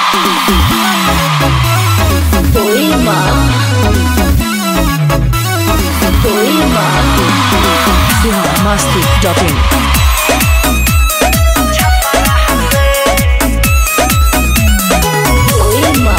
Poema. Poema. biharmasti.in Poema.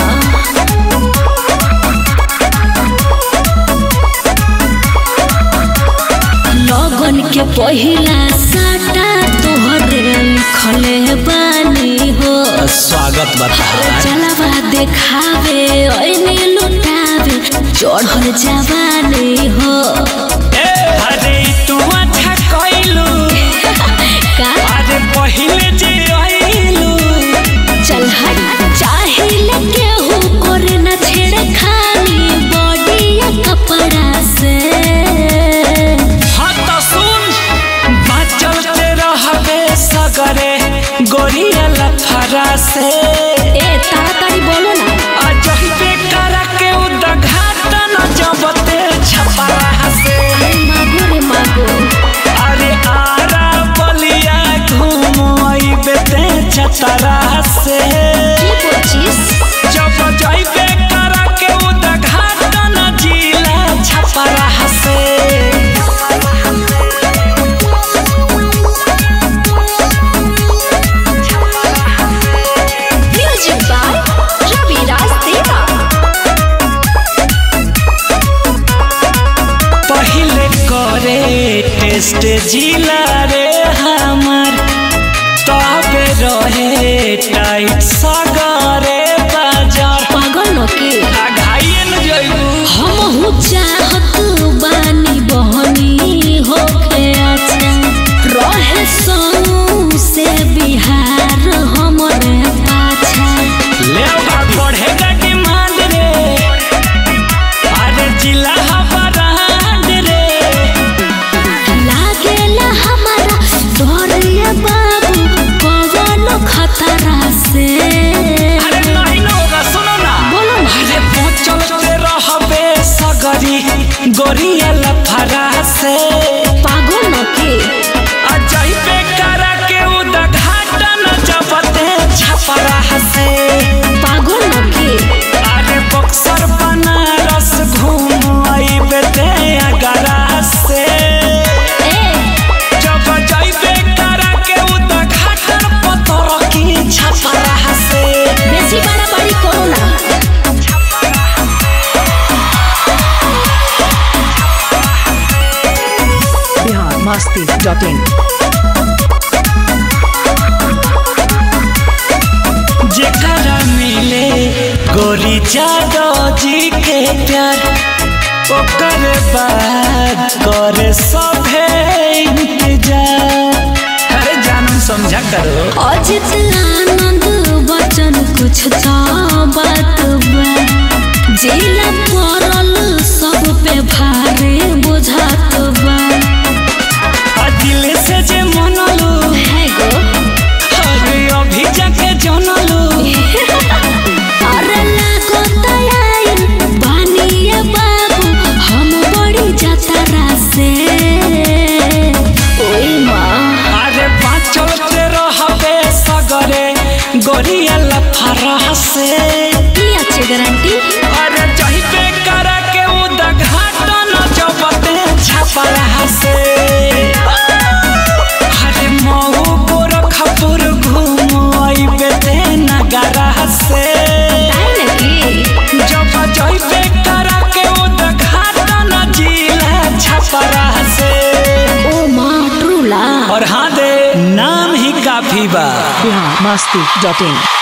लगन के पहिला साटा तोहरे लिखले बानी हो स्वागत बता चलवा देखावे ऐने लुटावे चढ़ल जवानी हो अरे तू अच्छा कइलू का अरे पहिले जे आइलू चल हट चाहिले केहू करे न छेड़ खानी बॉडी या कपड़ा से हाँ तो सुन बाचल ते रहबे सगरे गोरिया लफरा से ए ताड़ाताड़ी बोलो ना अजही पे करा के उद्घाटन जबते छपरा से अरे मागो रे मागो अरे आरा बलिया घूम आइबे ते छतरा से की बोचिस जब जाइबे करा के उद्घाटन जिला छपरा से म्यूजिक बाय रवि राज देवा पहिले करे टेस्ट जिला रे हमार तबे रहे टाइट सगरे बाजार पागल न के आ घायल जइबू हम हूँ चाहत बानी बहनी होके अच्छा रहे संग से बिहार हमरे पाछा ले भाग बढ़ेगा डिमांड रे अरे जिला हबरांड रे लागेला हमारा डरिया बाबू कवन खतरा से अरे नहीं न होगा सुनो ना बोलो ना अरे पहुंचल के रहबे सगरी गोरिया लफरा से पागल न के अजय पे करा के उद्घाटन जबते छपरा से पागल न के अरे बक्सर बनारस घूम आइबे ते अगरा से ए जब जाइबे करा के उद्घाटन पतर की छपरा से बेसी बड़ा बड़ी करो ना biharmasti.in जेकरा मिले गोरी जादव जी के प्यार ओकर बाद करे सभे इंतजार अरे जानम समझा करो अजित आनंद बचन कुछ तो बात बा जिला पड़ल सब पे भारे बुझात बा आ दिल से जे मनलू है गो अरे अभी जाके जनलू अरे लागो तयाई बानिए बाबू हम बड़ी जतरा से ओई माँ अरे बाँचल के रहबे सगरे गोरिया लफरा से की अच्छी गारंटी अरे जहिबे करा के उद्घाटन जबते छपरा से अरे मऊ गोरखपुर घूम आइबे ते नगरा से ताई लगी जब जहिबे करा के उद्घाटन जिला छपरा से ओ माँ ट्रूला और हाँ दे नाम ही काफी बा biharmasti.in